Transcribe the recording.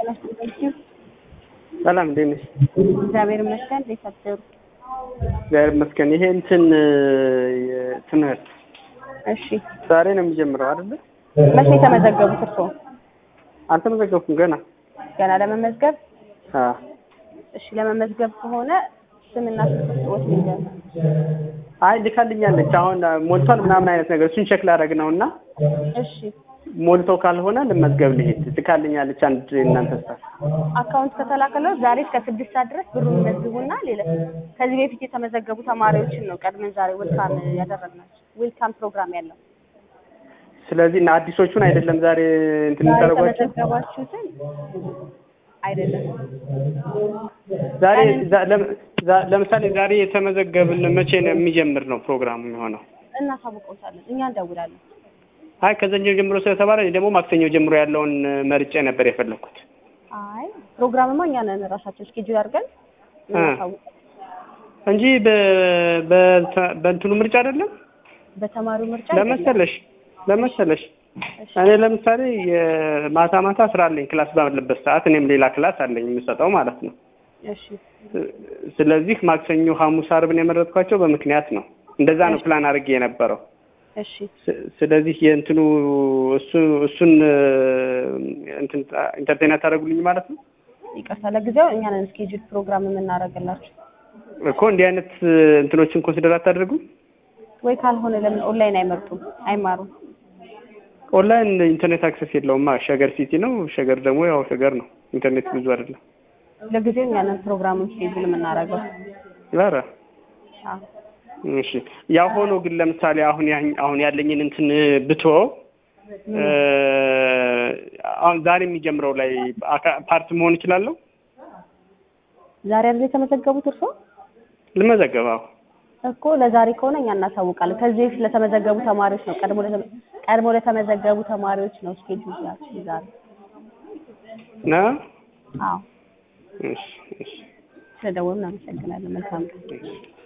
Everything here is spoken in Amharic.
ጤና ይስጥልኝ። ሰላም እንዴት ነሽ? እግዚአብሔር ይመስገን። እንዴት አደሩ? እግዚአብሔር ይመስገን። ይሄ እንትን ትምህርት እሺ፣ ዛሬ ነው የሚጀምረው አይደለ? መቼ የተመዘገቡት እርስዎ? አልተመዘገብኩም ገና። ገና ለመመዝገብ? አዎ እሺ፣ ለመመዝገብ ከሆነ ስምና ስልክ ቁጥሮት ልንገር። አይ ልካልኛለች። አሁን ሞልቷል ምናምን አይነት ነገር እሱን ቼክ ላደርግ ነው እና እሺ፣ ሞልቶ ካልሆነ ልመዝገብ ልሄድ ልካልኛለች። አንድ እናንተ ስታፍ አካውንት ከተላከለው ዛሬ እስከ ስድስት ሰዓት ድረስ ብሩን ይመዝቡና ሌላ ከዚህ በፊት የተመዘገቡ ተማሪዎችን ነው ቀድመን ዛሬ ዌልካም ያደረግናቸው ዌልካም ፕሮግራም ያለው ስለዚህ እና አዲሶቹን አይደለም ዛሬ እንትን ዛሬ የምታደርጓቸው የተመዘገባችሁትን አይደለም ዛሬ ዛ- ለም- ዛ- ለምሳሌ ዛሬ የተመዘገብን መቼ ነው የሚጀምር ነው ፕሮግራሙ የሚሆነው? እናሳውቀውታለን። እኛ እንደውላለን። አይ ከዘኞ ጀምሮ ስለተባለ እኔ ደግሞ ማክሰኞ ጀምሮ ያለውን መርጬ ነበር የፈለኩት። አይ ፕሮግራምማ እኛ ነን ራሳችን እስኬጁል አድርገን እናሳውቀው። እንጂ በ- በ- በእንትኑ ምርጫ አይደለም። በተማሪው ምርጫ አይደለም። ለመሰለሽ ለመሰለሽ እሺ፣ እኔ ለምሳሌ የማታ ማታ ስራ አለኝ ክላስ ባለበት ሰዓት እኔም ሌላ ክላስ አለኝ የምሰጠው ማለት ነው። እሺ፣ ስለዚህ ማክሰኞ፣ ሐሙስ፣ አርብን የመረጥኳቸው በምክንያት ነው። እንደዛ ነው ፕላን አድርጌ የነበረው። እሺ፣ ስ- ስለዚህ የእንትኑ እሱ እሱን እንትን ኢንተርቴን ታደርጉልኝ ማለት ነው ይቅርታ ለጊዜው እኛ ነን እስኬጁል ፕሮግራም የምናደርግላችሁ። እኮ እንዲህ አይነት እንትኖችን ኮንሲደር አታደርጉም? ወይ ካልሆነ ለምን ኦንላይን አይመርጡም አይማሩም? ኦንላይን ኢንተርኔት አክሰስ የለውማ። ሸገር ሲቲ ነው። ሸገር ደግሞ ያው ሸገር ነው። ኢንተርኔት ብዙ አይደለም። ለጊዜው እኛ ነን ፕሮግራሙን እስኬጁል የምናደርገው። ኧረ አዎ፣ እሺ። ያው ሆኖ ግን ለምሳሌ አሁን ያ- አሁን ያለኝን እንትን ብቶ አሁን ዛሬ የሚጀምረው ላይ አካ- ፓርት መሆን እችላለሁ? ዛሬ አይደል የተመዘገቡት እርስዎ? ልመዘገባው እኮ ለዛሬ ከሆነ እኛ እናሳውቃለን። ከዚህ በፊት ለተመዘገቡ ተማሪዎች ነው ቀድሞ ለተመ- ቀድሞ ለተመዘገቡ ተማሪዎች ነው እስኬጁል ያልኩት ዛሬ። ነው። አዎ፣ እሺ እሺ ስለደወሉ እናመሰግናለን። መልካም ቀን። እሺ